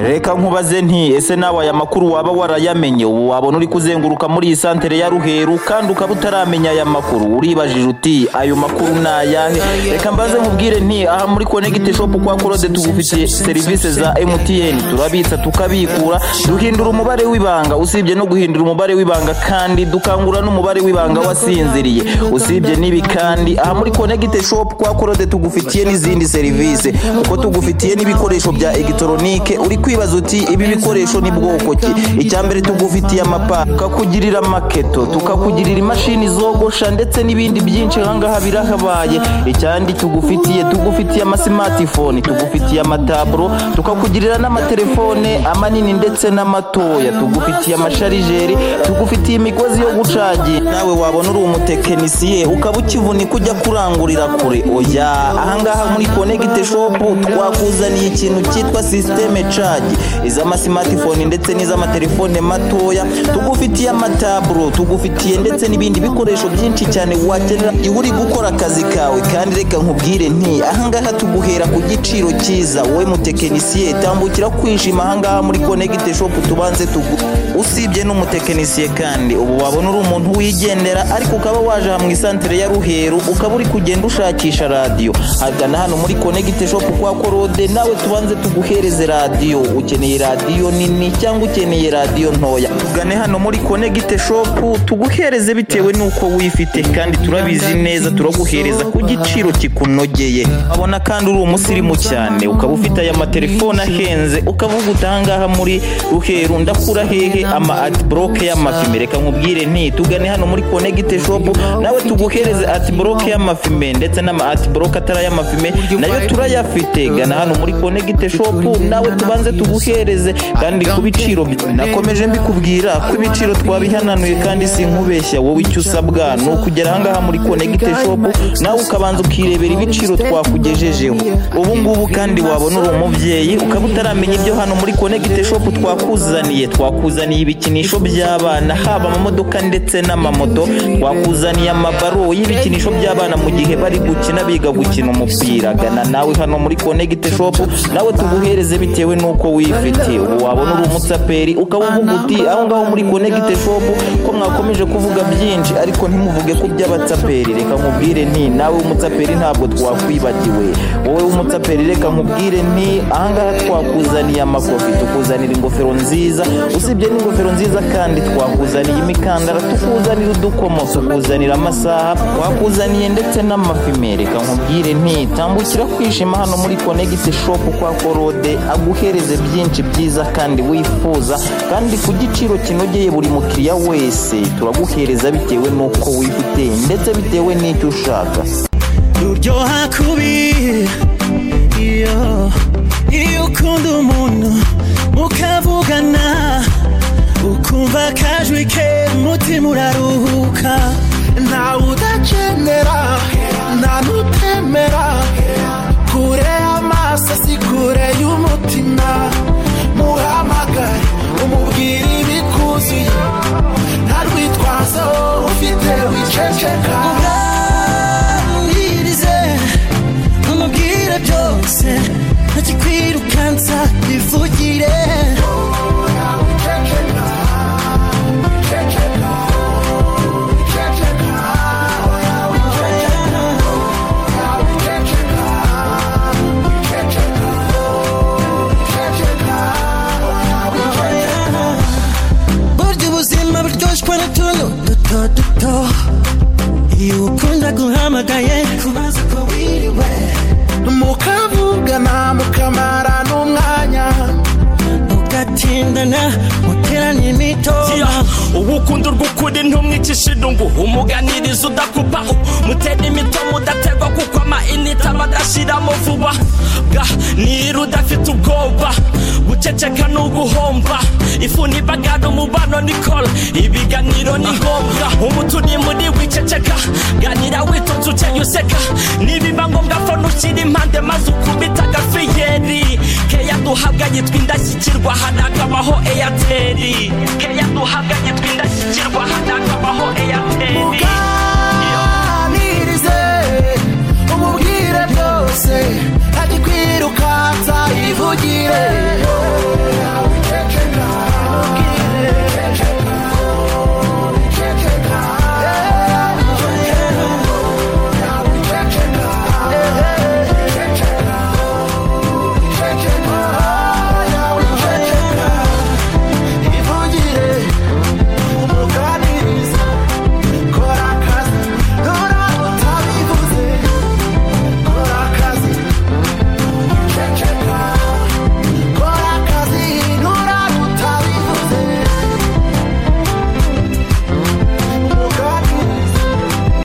reka nkubaze nti ese nawe aya makuru waba warayamenye ubu wabona uri kuzenguruka muri iyi santere ya ruheru kandi ukaba utaramenya aya makuru uribajije uti ayo makuru ni ayahe reka mbaze nkubwire nti aha muri konegiti shopu kwa korode tugufitiye serivisi za emutiyeni turabitsa tukabikura duhindura umubare w'ibanga usibye no guhindura umubare w'ibanga kandi dukangura n'umubare w'ibanga wasinziriye usibye n'ibi kandi aha muri konegiti shopu kwa korode tugufitiye n'izindi serivisi kuko tugufitiye n'ibikoresho bya egitoronique uri kwibaza uti ibi bikoresho ni bwoko ki icyambere tugufitiye amapa tukakugirira maketo tukakugirira imashini zogosha ndetse n'ibindi byinshi ahangaha birahabaye icyandi tugufitiye tugufitiye amasimatifoni tugufitiye amataburo tukakugirira n'amatelefone amanini ndetse n'amatoya tugufitiye amasharijeri tugufitiye imigozi yo gucagi nawe wabona uri umutekinisiye ukaba ukivunika ujya kurangurira kure oya ahangaha muri konegite shopu twakuzaniye ikintu cyitwa sisiteme cagi iz'amasimatifoni ndetse n'iz'amatelefone matoya tugufitiye amataburo tugufitiye ndetse n'ibindi bikoresho byinshi cyane wakenera iwe uri gukora akazi kawe kandi reka nkubwire nti ahangaha tuguhera ku giciro cyiza wowe mutekinisiye tambukira kwishima ahangaha muri konegite shopu tubanze tugu usibye n'umutekinisiye kandi ubu wabona uri umuntu wigendera ariko ukaba waje aha mu isantere ya ruheru ukaba uri kugenda ushakisha radiyo hagana hano muri konegite shopu kwa korode nawe tubanze tuguhereze radiyo ukeneye radiyo nini cyangwa ukeneye radiyo ntoya tugane hano muri konegite shopu tuguhereze bitewe n'uko wifite kandi turabizi neza turaguhereza ku giciro kikunogeye abona kandi uri umusirimu cyane ukaba ufite aya matelefone ahenze ukavuga utangaha muri ruheru ndakura hehe ama atiboroke y'amafime reka nkubwire nti tugane hano muri konegite shopu nawe tuguhereze atiboroke y'amafime ndetse n'ama atiboroke atari ay'amafime nayo turayafite gana hano muri konegite shopu nawe tubanze tuguhereze kandi ku biciro nakomeje mbikubwira ko ibiciro twabihananuye kandi sinkubeshya wowe icyo usabwa ni ukugera ahangaha muri konegite shopu nawe ukabanza ukirebera ibiciro twakugejejeho ubu ngubu kandi wabona uri umubyeyi ukaba utaramenya ibyo hano muri konegite shopu twakuzaniye twakuzaniye ibikinisho by'abana haba amamodoka ndetse n'amamoto twakuzaniye amabaro y'ibikinisho by'abana mu gihe bari gukina biga gukina umupira gana nawe hano muri konegite shopu nawe tuguhereze bitewe n'uko wifite ubu wabona uri umutsaperi ukaba uvuga uti aho ngaho muri konegite shopu ko mwakomeje kuvuga byinshi ariko ntimuvuge ko by'abatsaperi reka nkubwire nti nawe w'umutsaperi ntabwo twakwibagiwe wowe w'umutsaperi reka nkubwire nti ahangaha twakuzaniye amakofi tukuzanira ingofero nziza usibye n'ingofero nziza kandi twakuzaniye imikandara tukuzanira udukomo tukuzanira amasaha twakuzaniye ndetse n'amafime reka nkubwire nti tambukira kwishima hano muri konegite shopu kwa korode aguhereze byinshi byiza kandi wifuza kandi ku giciro kinogeye buri mukiriya wese turaguhereza bitewe n'uko wifite ndetse bitewe n'icyo ushaka ruryoha kubi iyo iyo ukunda umuntu mukavugana ukumva akajwi ke umutima uraruhuka ntawe udakenera nta n'utemera kure y'amaso si kure y'umutima muhamagare umubwire ibikuzuye nta rwitwazo ufite wiceceka ubwabwirize umubwire byose ntakikwirukansa bivugire Ceceka, ceceka, ceceka, oya wiceceka, oya wiceceka, wiceceka, wiceceka, oya wiceceka. burya ubuzima buryoshwe n'utuntu duto duto iyo ukunda guhamagaye kubaza ko wiriwe mukavugana mukamara n'umwanya ugatindana muteranye n'itora ubu ukunda urw'ukuri ntumwicishe idungu umuganiriza udakupa mutera imitomo udaterwa kuko amayinite aba adashiramo vuba ga niba udafite ubwoba guceceka ni uguhomba ifu ntibagana umubano ni kora ibiganiro ni ngombwa umutuni muri wiceceka ganira witonze ukeye useka nibiba ngombwa fone ushyira impande maze ukubita agafiyeri keya duhabwa yitwa indashyikirwa hanakabaho eyateri keya duhabwa yitwa indashyikirwa hanakabaho eyateri